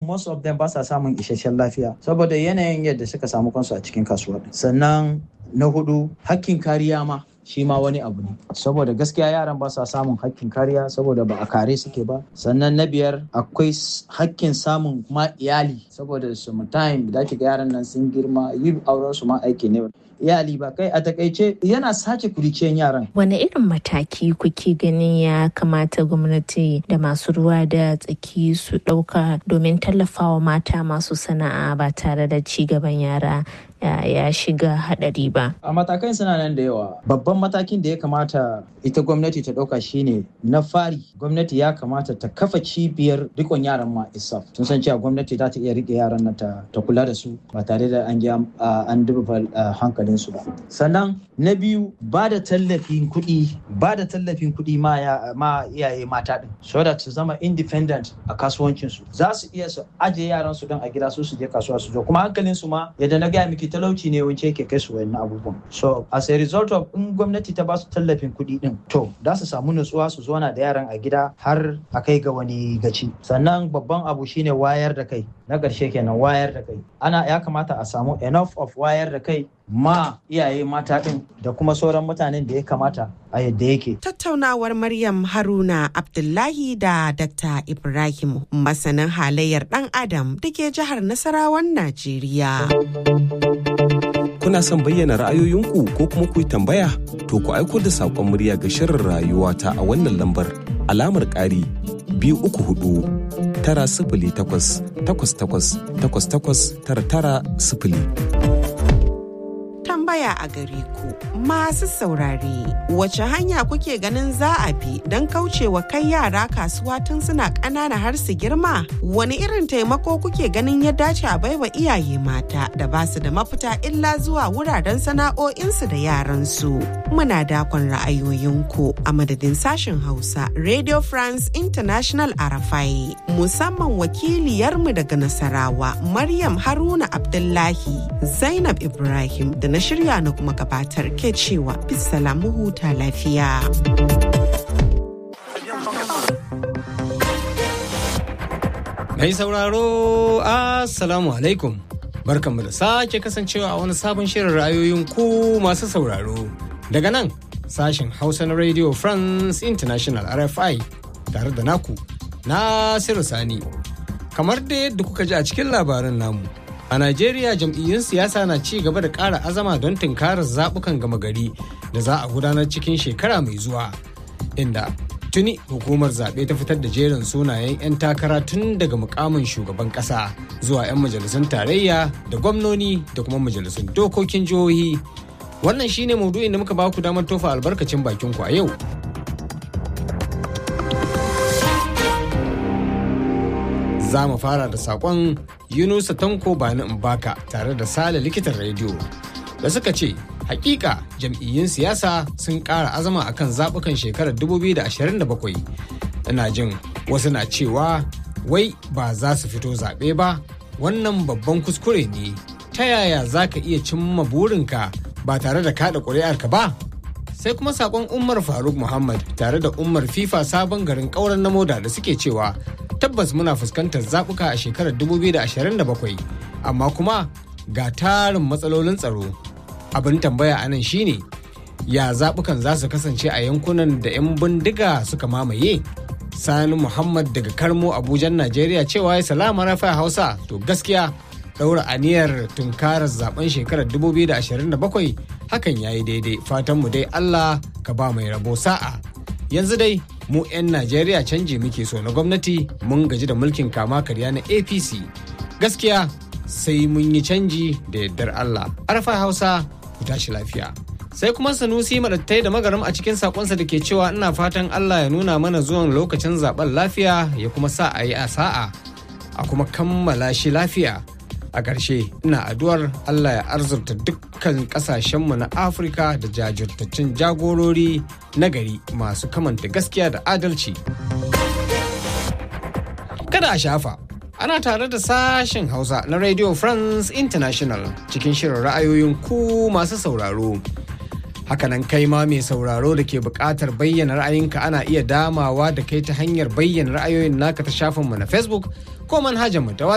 most of them ba sa samun isasshen lafiya saboda yanayin yadda suka samu kansu a cikin kasuwa sannan na hudu hakkin kariya ma shi ma wani abu ne saboda gaskiya yaran ba sa samun hakkin kariya saboda ba a kare suke ba sannan na biyar akwai hakkin samun ma iyali saboda time da ga yaran nan sun girma yin auren su ma aiki ne iyali ba kai a takaice yana sace kuriciyan yaran wane irin mataki kuke ganin ya kamata gwamnati da masu ruwa da tsaki su ɗauka domin tallafawa mata masu sana'a ba tare da ci gaban yara ya shiga hadari ba. A matakan suna nan da yawa. Babban matakin da ya kamata ita gwamnati ta ɗauka shine na fari gwamnati ya kamata ta kafa cibiyar rikon yaran ma isaf. Tun san cewa gwamnati za ta iya rike yaran nan ta kula da su ba tare da an ji an duba hankalinsu ba. Sannan na biyu ba da tallafin kuɗi ba da tallafin kuɗi ma iyaye mata ɗin so da su zama independent a kasuwancinsu za su iya su ajiye yaran su don a gida su su je kasuwa su zo kuma hankalinsu ma yadda na gaya miki talauci ne wance yake kai su wayannan abubuwan so as a result of in gwamnati ta ba su tallafin kuɗi din to za su samu nutsuwa su zauna da yaran a gida har a kai ga wani gaci sannan babban abu shine wayar da kai na ƙarshe kenan wayar da kai ana ya kamata a samu enough of wayar da kai ma iyaye mata ɗin da kuma sauran mutanen da ya kamata a yadda yake. Tattaunawar Maryam Haruna Abdullahi da Dr. Ibrahim masanin halayyar ɗan Adam da ke jihar Nasarawan Najeriya. Kuna son bayyana ra'ayoyinku ko kuma ku yi tambaya? To ku aiko da saƙon murya ga shirin rayuwa ta a wannan lambar alamar ƙari biyu uku hudu tara sifili takwas takwas takwas takwas takwas tara tara sifili. tambaya a gare ku masu saurare wace hanya kuke ganin za a bi don kaucewa kai yara kasuwa tun suna ƙanana har su girma wani irin taimako kuke ganin ya dace a baiwa iyaye mata da ba su da mafita illa zuwa wuraren sana'o'insu da yaransu muna dakon ra'ayoyinku a madadin sashen hausa radio france international arafai musamman wakiliyarmu daga nasarawa maryam haruna abdullahi zainab ibrahim da na shirya na kuma gabatar ke cewa bisalamu huta lafiya. Mai sauraro, Assalamu alaikum. Barkanmu da sake kasancewa a wani sabon shirin ra'ayoyin ku masu sauraro. Daga nan, sashen Hausa na Radio France International RFI tare da naku, Nasiru Sani. Kamar da yadda kuka ji a cikin labarin namu. A Najeriya jam'iyyun siyasa na ci gaba da ƙara azama don tunkarar zaɓukan gama gari da za a gudanar cikin shekara mai zuwa. Inda tuni hukumar zaɓe ta fitar da jerin sunayen 'yan takara tun daga mukamin shugaban ƙasa zuwa 'yan majalisun tarayya da gwamnoni da kuma majalisun dokokin jihohi. Wannan shine maudu'in da muka ba ku damar tofa albarkacin bakin ku a yau. za mu fara da sakon yunusa tanko bani mbaka tare da sale likitan rediyo da suka ce hakika jam'iyyun siyasa sun ƙara azama akan zaɓukan shekarar 2027 ina jin wasu na cewa wai ba za su fito zaɓe ba wannan babban kuskure ne ta yaya za ka iya cimma burinka ba tare da kaɗa ƙuri'arka ba sai kuma sakon umar faruk muhammad tare da umar fifa sabon garin ƙauren na moda da suke cewa tabbas muna fuskantar zaɓuka a shekarar 2027 amma kuma ga tarin matsalolin tsaro abin tambaya a nan shine ya zaɓukan za su kasance a yankunan da 'yan bindiga suka mamaye sani muhammad daga karmo abujan najeriya cewa ya salama rafa hausa to gaskiya ɗaura aniyar tunkarar zaben shekarar 2027 hakan ya yi daidai fatanmu dai allah ka ba mai rabo sa'a yanzu dai mu 'yan najeriya canji muke so na gwamnati mun gaji da mulkin kama karya na apc gaskiya sai mun yi canji da yardar allah arfa hausa ku tashi lafiya sai kuma sanusi madattai da magaram a cikin sakonsa da ke cewa ina fatan allah ya nuna mana zuwan lokacin zaben lafiya ya kuma sa a yi a sa'a a kuma kammala shi lafiya a ƙarshe ina addu'ar allah ya arzurta dukkan ƙasashenmu na afirka da jajirtaccen jagorori na gari masu kamanta gaskiya da adalci kada a shafa ana tare da sashen hausa na radio france international cikin shirin ra'ayoyin ku masu sauraro hakanan kai ma mai sauraro da ke buƙatar bayyana ra'ayinka ana iya damawa da kai ta hanyar bayyana ra'ayoyin naka ta shafinmu na facebook ko manhajarmu ta